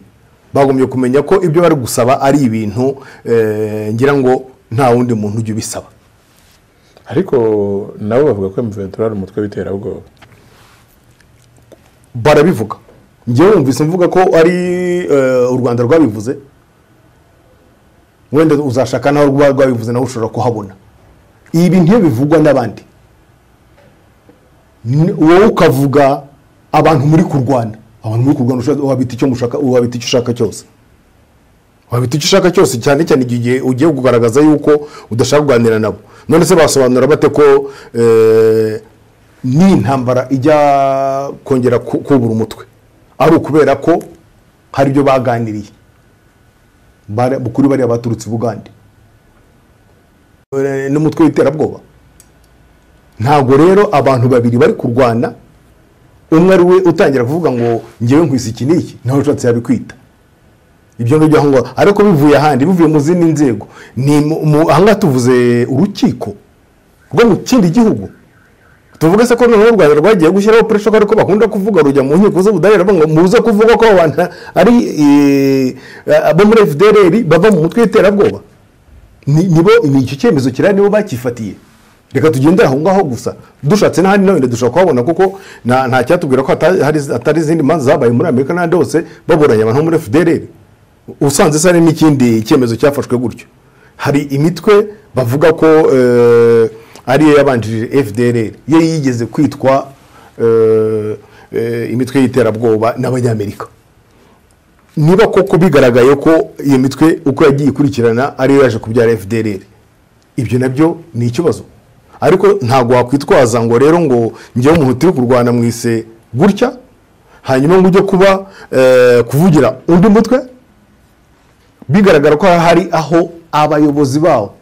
bagombye kumenya ko ibyo bari gusaba ari ibintu eh, ngira ngo nta wundi muntu ujya ubisaba ariko nabo bavuga ko M23 ari umutwe w'iterabwoba barabivuga njyewe wumvise mvuga ko ari eh, u rwanda rwabivuze wenda uzashaka naho rwaba rwabivuze nawe ushobora kuhabona ibi ntibivugwa n'abandi Ni- wowe ukavuga abantu muri kurwana abantu muri kurwana ushaka- wabita icyo mushaka wabita icyo ushaka cyose wabita icyo ushaka cyose cyane cyane igihe ugiye kugaragaza yuko udashaka kuganira nabo none se basobanura bate ko eh, ni intambara ijya kongera ku- kubura umutwe ari ukubera ko hari ibyo baganiriye Bara- kuri bariya baturutse i bugande Eh, n'umutwe w'iterabwoba ntabwo rero abantu babiri bari kurwana umwe ari we utangira kuvuga ngo ngewe nkwisa iki n'iki nawe ushatse yabikwita ibyo ngibyo aho ngaho ariko bivuye ahandi bivuye mu zindi nzego ni mu- mu- aha ngaha tuvuze urukiko rwo mu kindi gihugu tuvuge se ko noneho u rwanda rwagiye gushyiraho puresha ko ariko bakunda kuvuga rujya mu nkiko z'ubudahera ngo muze kuvuga ko abo bantu ari eh, abo muri fdr bava mu mutwe w'iterabwoba ni- nibo ni icyo cyemezo kirari nibo bakifatiye reka tugendere aho ngaho gusa dushatse n'ahandi nawe dushobora kuhabona kuko nta nta cyatubwira ko hata- hari- hatari izindi manza zabaye muri amerika n'ahandi hose baburanye abantu bo muri fdr usanze se hari n'ikindi cyemezo cyafashwe gutyo hari imitwe bavuga ko eh, ariyo yabanjirije fdr yo yigeze kwitwa eh, eh, imitwe y'iterabwoba n'abanyamerika niba koko bigaragaye ko iyo mitwe uko yagiye ikurikirana ariyo yaje kubyara fdr ibyo nabyo ni ikibazo ariko ntabwo wakwitwaza ngo rero ngo njyewe umuntu turi kurwana mu ise gutya hanyuma ngo ujye kuba eh, kuvugira undi mutwe bigaragara ko hari aho abayobozi bawo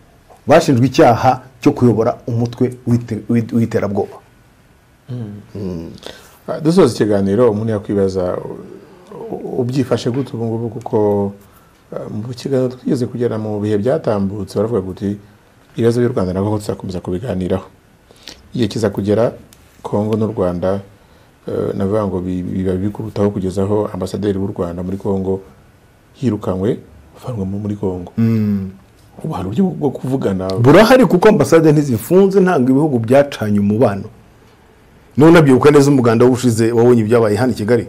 bashinjwe icyaha cyo kuyobora umutwe w'ite- w'ite- w'iterabwoba Ah, dusoza ikiganiro umuntu yakwibaza u- u- ubyifashe gute ubu ngubu kuko ah, mu kiganiro twigeze kugera mu bihe byatambutse baravuga kuti ibibazo by'u rwanda nabwo tuzakomeza kubiganiraho igihe kiza kugera kongo n'u rwanda eh, navuga ngo bi- biba bikurutaho kugeza aho ambasaderi w'u rwanda muri kongo yirukanwe avanwe mu- muri kongo ubuhano buryo bwo kuvugana burahari kuko ambasade ntizifunze ntabwo ibihugu byacanye umubano niba unabyibuka neza umuganda w'ushize wabonye ibyabaye hano i kigali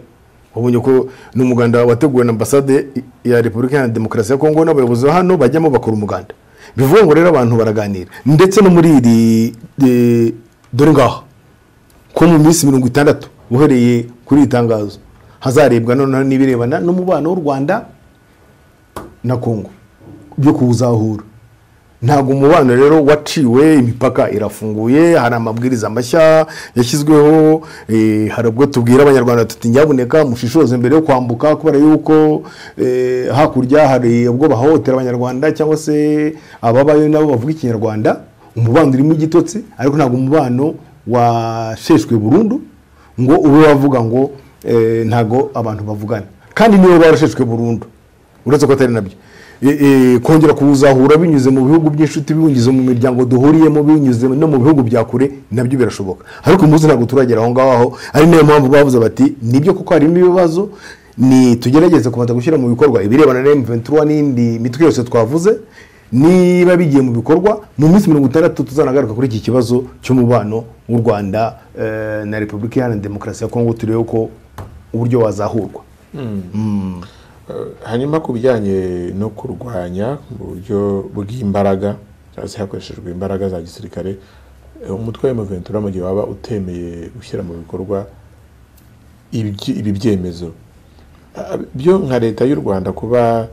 wabonye ko ni umuganda wateguwe na ambasade ya repubulika ya demokarasi ya kongo n'abayobozi ba hano bajyamo bakora umuganda bivuga ngo rero abantu baraganira ndetse no muri iri eh, dore ngaho ko mu minsi mirongo itandatu uhereye kuri iri tangazo hazarebwa noneho n'ibirebana n'umubano w'u rwanda na kongo byo kuwuzahura ntabwo umubano rero waciwe imipaka irafunguye hari amabwiriza mashya yashyizweho eh, hari ubwo tubwira abanyarwanda tuti nyabuneka mushishoze mbere yo kwambuka kubera yuko eh, hakurya hari ubwo bahohotera abanyarwanda cyangwa se ababayo nabo bavuga ikinyarwanda umubano urimo igitotsi ariko ntabwo umubano washeshwe burundu ngo ube wavuga ngo eh, ntabwo abantu bavugana kandi nibo barasheshwe burundu uretse ko atari nabyo E- e, kongera kuwuzahura binyuze mu bihugu by'inshuti binyuze mu miryango duhuriyemo binyuze no mu bihugu bya kure nabyo birashoboka ariko umunsi ntabwo turagera aho ngaho ari nayo mpamvu bavuze bati nibyo kuko harimo ibibazo ni tugerageze kubanza gushyira mu bikorwa ibirebana na M23 n'indi mitwe yose twavuze niba bigiye mu bikorwa mu minsi mirongo itandatu tuzanagaruka kuri iki kibazo cy'umubano w'u Rwanda eh, na Repubulika Iharanira Demokarasi ya Kongo turebe ko uburyo wazahurwa Eh, hanyuma ku bijyanye no kurwanya mu buryo bw'imbaraga cyangwa se hakoreshejwe imbaraga za gisirikare eh, umutwe wa M23 mu gihe waba utemeye gushyira mu bikorwa ibyi- ibi byemezo Ah, byo nka leta y'u rwanda kuba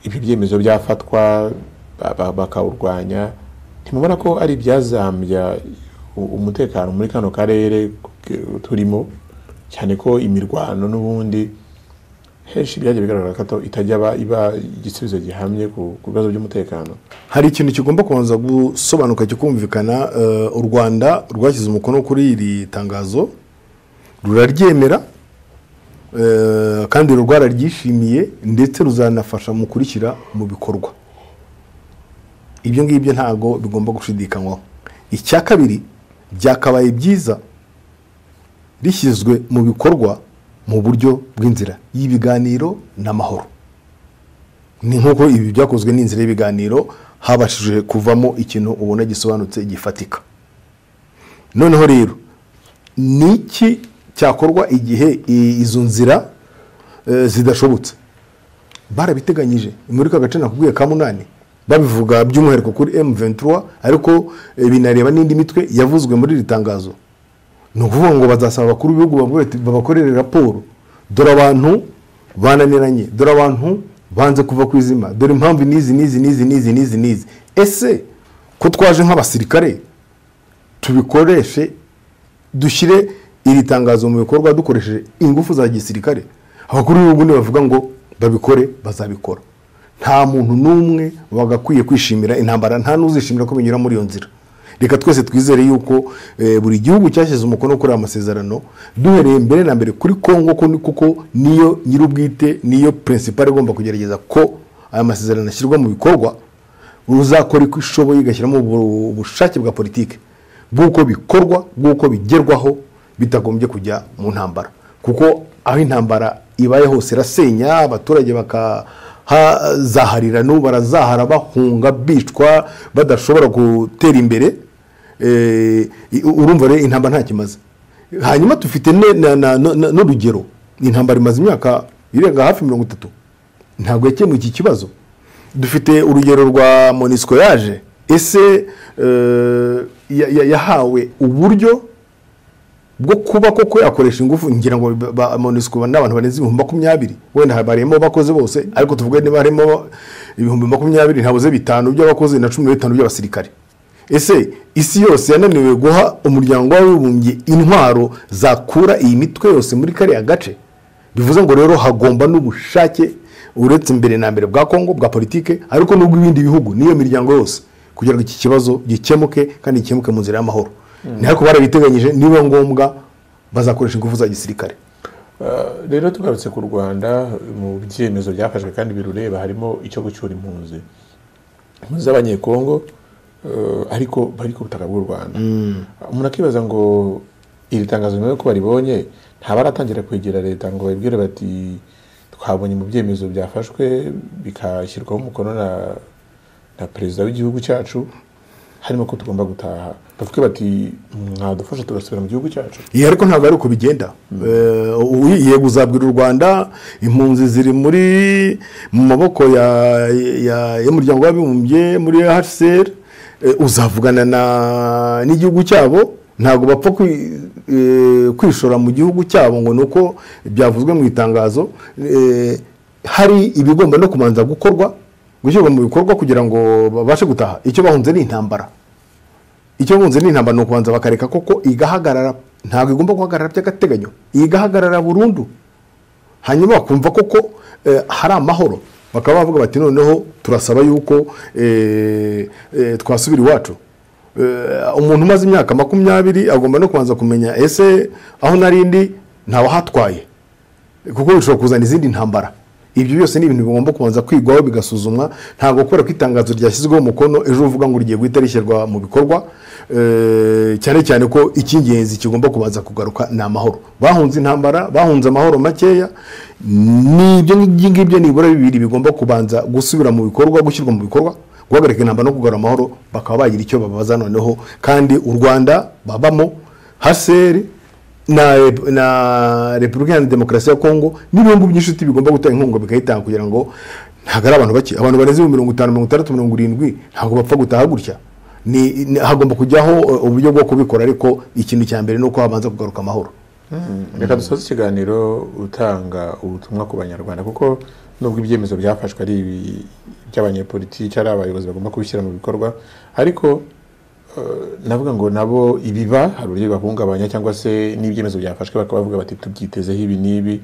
ibi byemezo byafatwa ba- ba- bakawurwanya ntimubona ko ari ibyazambya u- umutekano muri kano karere k- turimo cyane ko imirwano n'ubundi henshi byagiye bigaragara ko ato- itajya aba- iba igisubizo gihamye ku ku bibazo by'umutekano hari ikintu kigomba kubanza gusobanuka kikumvikana eh, u rwanda rwashyize umukono kuri iri tangazo ruraryemera eh, kandi ruba rwararyishimiye ndetse ruzanafasha mu kurishyira mu bikorwa ibyo ngibyo ntabwo bigomba gushidikanywaho icya kabiri byakabaye byiza rishyizwe mu bikorwa mu buryo bw'inzira y'ibiganiro n'amahoro ni nk'uko ibi byakozwe n'inzira y'ibiganiro habashije kuvamo ikintu ubona gisobanutse gifatika noneho rero ni iki cyakorwa igihe i- izo nzira eh, zidashobotse barabiteganyije muri ka gace nakubwiye ka munani babivuga by'umwihariko kuri M23 ariko eh, binareba n'indi mitwe yavuzwe muri iri tangazo ni ukuvuga ngo bazasaba abakuru b'ibihugu bavuge bati, babakorere raporo dore abantu bananiranye dore abantu banze kuva ku izima dore impamvu n'izi n'izi n'izi n'izi n'izi n'izi ese ko twaje nk'abasirikare tubikoreshe dushyire iri tangazo mu bikorwa dukoresheje ingufu za gisirikare abakuru b'ibihugu nibavuga ngo babikore bazabikora nta muntu n'umwe wagakwiye kwishimira intambara nta n'uzishimira ko binyura muri iyo nzira reka twese twizere yuko eh, buri gihugu cyashyize umukono kuri aya masezerano duhereye mbere na mbere kuri kongo ko ni- kuko niyo nyir'ubwite niyo pirinsipari igomba kugerageza ko aya masezerano ashyirwa mu bikorwa ruzakora uko ishoboye igashyiramo ubu- ubushake bwa politiki bw'uko bikorwa bw'uko bigerwaho bitagombye kujya mu ntambara kuko aho intambara ibaye hose irasenya abaturage bakahazaharira n'ubu barazahara bahunga bicwa badashobora gutera imbere Eh, i- urumva rero intambara nta kimaze hanyuma dufite ne- na- na- na- na- n'urugero intambara imaze imyaka irenga hafi mirongo itatu ntabwo yakemuye iki kibazo dufite urugero rwa monisco yaje ese eh, ya- ya- yahawe uburyo bwo kuba koko yakoresha ingufu ngira ngo ba- ba- monisco ni abantu barenze ibihumbi makumyabiri wenda habariyemo bakoze bose ariko tuvuge niba harimo ibihumbi makumyabiri ntabuze bitanu by'abakozi na cumi na bitanu by'abasirikare ese isi yose yananiwe guha umuryango w'abibumbye intwaro zakura iyi mitwe yose muri kariya gace bivuze ngo rero hagomba n'ubushake uretse mbere na mbere bwa kongo bwa politike ariko n'ubw'ibindi bihugu n'iyo miryango yose kugira ngo iki kibazo gikemuke kandi gikemuke mu nzira y'amahoro ni ariko barabiteganyije niba ngombwa bazakoresha ingufu za gisirikare Eh, rero tugarutse ku rwanda mu byemezo byafashwe kandi birureba harimo icyo gucyura impunzi impunzi z'abanyekongo eh, ariko bari ku butaka bw'u rwanda umuntu akibaza ngo iri tangazo nyuma y'uko baribonye ntabaratangira kwegera leta ngo babibwire bati twabonye mu byemezo byafashwe bikashyirwaho umukono na na perezida w'igihugu cyacu harimo ko tugomba gutaha bavuge bati mwadufasha tugasubira mu gihugu cyacu iyi ariko ntabwo ari uko bigenda Eh, uyu- yego uzabwira u rwanda impunzi ziri muri mu maboko ya- ya- y'umuryango w'abibumbye muri hcr uzavugana na- n'igihugu cyabo ntabwo bapfa kwi- eh, kwishora mu gihugu cyabo ngo ni uko byavuzwe mu itangazo Eh, hari ibigomba no kubanza gukorwa gushyirwa mu bikorwa kugira ngo babashe gutaha icyo bahunze ni intambara icyo bunze ni intambara ni ukubanza bakareka koko igahagarara ntabwo igomba guhagarara by'agateganyo igahagarara burundu hanyuma bakumva koko eh, hari amahoro bakaba bavuga bati noneho turasaba yuko eh, eh, twasubira iwacu Eh, umuntu umaze imyaka makumyabiri agomba no kubanza kumenya ese aho narindi ntawahatwaye kuko bishobora kuzana izindi ntambara ibyo byose ni ibintu bigomba kubanza kwigwaho bigasuzumwa ntabwo kubera ko itangazo ryashyizweho umukono ejo uvuga ngo rigiye guhita rishyirwa mu bikorwa eh, cyane cyane ko icy'ingenzi kigomba kubanza kugaruka ni amahoro bahunze intambara bahunze amahoro makeya n'ibyo ngibyo nibura bibiri bigomba kubanza gusubira mu bikorwa gushyirwa mu bikorwa guhagarika intambara no kugarura amahoro bakaba bagira icyo babaza noneho kandi u rwanda babamo haseri na, rep- na repubulika iharanira demokarasi ya kongo n'ibihugu by'inshuti bigomba gutanga inkunga bikayitanga kugira ngo ntabwo ari abantu bake abantu barenze ibihumbi mirongo itanu mirongo itandatu mirongo irindwi ntabwo bapfa gutaha gutya ni, ni- hagomba kujyaho eh, uburyo bwo kubikora ariko ikintu cya mbere ni uko habanza kugaruka amahoro reka dusoze ikiganiro utanga ubutumwa ku banyarwanda kuko nubwo ibyemezo byafashwe ari ibi- iby'abanyepolitiki ari abayobozi bagomba kubishyira mu bikorwa ariko eh, navuga ngo nabo ibiba hari uburyo bibahungabanya cyangwa se n'ibyemezo byafashwe bakaba bavuga bati tubyitezeho ibi n'ibi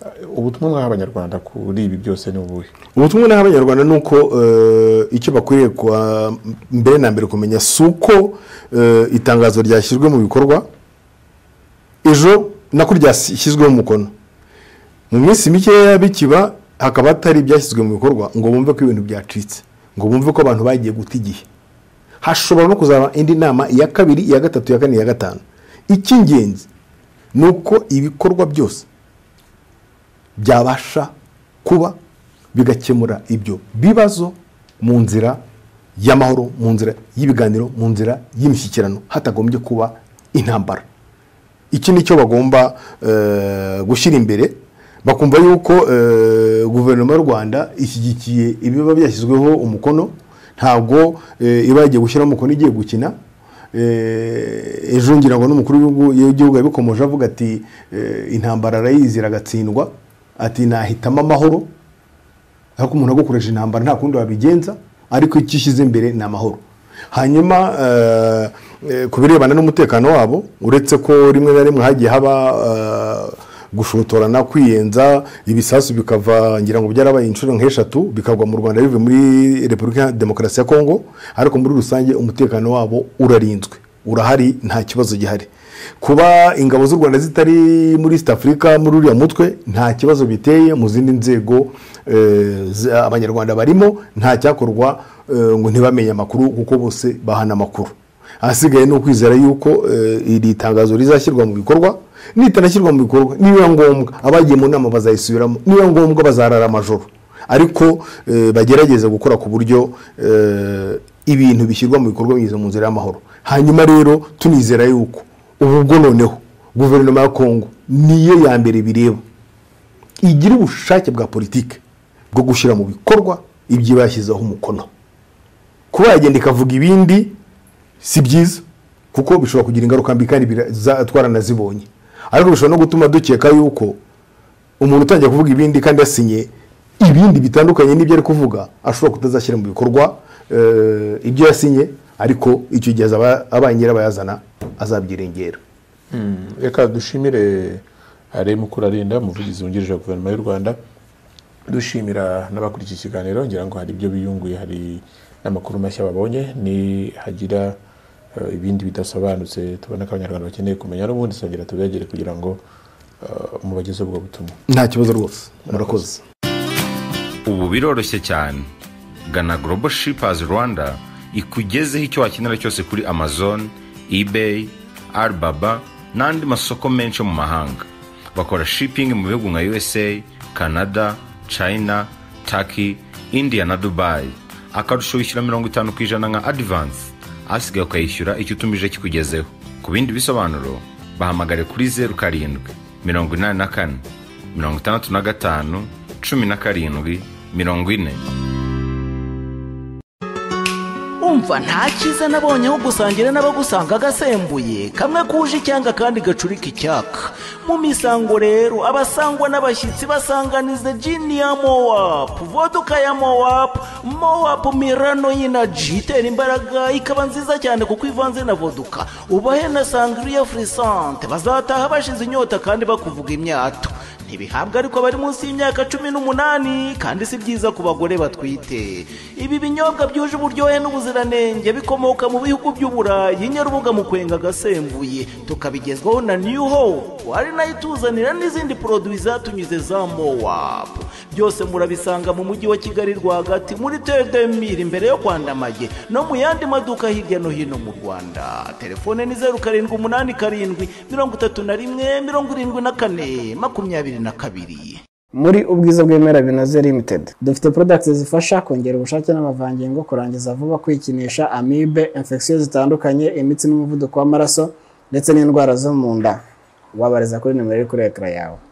Eh, ubutumwa mwaha abanyarwanda kuri ibi byose ni ubuhe ubutumwa naha abanyarwanda ni uko eh, icyo bakwiriye kuwa mbere na mbere kumenya si uko eh, itangazo ryashyizwe mu bikorwa ejo nako ryashyizweho umukono mu minsi mikeya bikiba hakaba hatari ibyashyizwe mu bikorwa ngo bumve ko ibintu byacitse ngo bumve ko abantu bagiye guta igihe hashobora no kuzaba indi nama iya kabiri iya gatatu iya kane iya gatanu icy'ingenzi ni uko ibikorwa byose byabasha kuba bigakemura ibyo bibazo mu nzira y'amahoro mu nzira y'ibiganiro mu nzira y'imishyikirano hatagombye kuba intambara iki ni cyo bagomba eh, gushyira imbere bakumva yuko eh, guverinoma y'u rwanda ishyigikiye ibiba byashyizweho umukono ntabwo eh, iba yagiye gushyiraho umukono igiye gukina Eh, ejo ngira ngo n'umukuru w'igihugu- w'igihugu yabikomoje avuga ati eh, intambara arayizira agatsindwa ati nahitamo amahoro ariko umuntu agukoresha intambara nta kundi wabigenza ariko icyo ishyize imbere ni amahoro hanyuma eh, eh, ku birebana n'umutekano wabo uretse ko rimwe na rimwe hagiye haba eh, gushotorana kwiyenza ibisasu bikava ngira ngo byarabaye inshuro nk'eshatu bikagwa mu rwanda bivuye muri repubulika ya demokarasi ya kongo ariko muri rusange umutekano wabo urarinzwe urahari nta kibazo gihari kuba ingabo z'u rwanda zitari muri east africa muri uriya mutwe nta kibazo biteye mu zindi nzego eh, z- abanyarwanda barimo nta cyakorwa eh, ngo ntibamenye amakuru kuko bose bahana amakuru ahasigaye ni ukwizera yuko eh, iri tangazo rizashyirwa mu bikorwa ritanashyirwa mu bikorwa nibiba ngombwa abagiye mu nama bazayisubiramo nibiba ngombwa bazarara amajoro ariko eh, bagerageza gukora ku buryo eh, ibintu bishyirwa mu bikorwa binyuze mu nzira y'amahoro hanyuma rero tunizera yuko ubu bwo noneho guverinoma ya kongo niyo ya mbere bireba igira ubushake bwa politiki bwo gushyira mu bikorwa ibyo iba yashyizeho umukono kuba yagenda ikavuga ibindi si byiza kuko bishobora kugira ingaruka mbi kandi bira- za- twaranazibonye ariko bishobora no gutuma dukeka yuko umuntu utangiye kuvuga ibindi kandi yasinye ibindi bitandukanye n'ibyo ari kuvuga ashobora kutazashyira mu bikorwa eh, ibyo yasinye ariko icyo gihe azaba abaye nyirabayazana azabyiringera reka dushimire are mukuru arinda umuvugizi wungirije wa guverinoma y'u rwanda dushimira n'abakurikiye ikiganiro ngira ngo hari ibyo biyunguye hari n'amakuru mashya babonye ni hagira eh, ibindi bidasobanutse tubona ko abanyarwanda bakeneye kumenya n'ubundi twongera tubegere kugira ngo eh, mubagezeho ubwo butumwa nta kibazo rwose murakoze ubu biroroshye cyane gana global shippers rwanda ikugezeho icyo wakenera cyose kuri amazon ebay alibaba n'andi masoko menshi yo mu mahanga bakora shipping mu bihugu nka usa canada china turkey india na dubai akarusho wishyura mirongo itanu ku ijana nka advance asigaye ukayishyura icyo utumije kikugezeho ku bindi bisobanuro bahamagare kuri zeru karindwi mirongo inani na kane mirongo itandatu na gatanu cumi na karindwi mirongo ine umva nta cyiza nabonye aho gusangira n'abagusanga gasembuye kamwe kuje icyanga kandi gacurika icyaka mu misango rero abasangwa n'abashyitsi basanganiza jini ya mowapu voduka ya mowapu mowapu mirano y'inaji itera imbaraga ikaba nziza cyane kuko ivanze na voduka ubahe na sangriya furisante bazataha bashize inyota kandi bakuvuga imyato ntibihabwa ariko abari munsi y'imyaka cumi n'umunani kandi si byiza ku bagore batwite ibi binyobwa byuje uburyohe n'ubuziranenge bikomoka mu bihugu by'uburayi nyarubuga mu kwenga agasembuye tukabigezwaho na new hope ari nayo ituzanira n'izindi poroduwi zatunyuze za mowapu byose murabisanga mu mujyi wa kigali rwagati muri tedemiri imbere yo kwandamage no mu yandi maduka hirya no hino mu rwanda telefone ni zeru karindwi umunani karindwi mirongo itatu na rimwe mirongo irindwi na kane makumyabiri na kabiri muri ubwiza bw'ibimera binoze limited dufite products zifasha kongera ubushake n'amavangingo kurangiza vuba kwikinisha amibe infection zitandukanye imitsi n'umuvuduko w'amaraso ndetse n'indwara zo mu nda wabariza kuri nimero iri kuri ekara yawe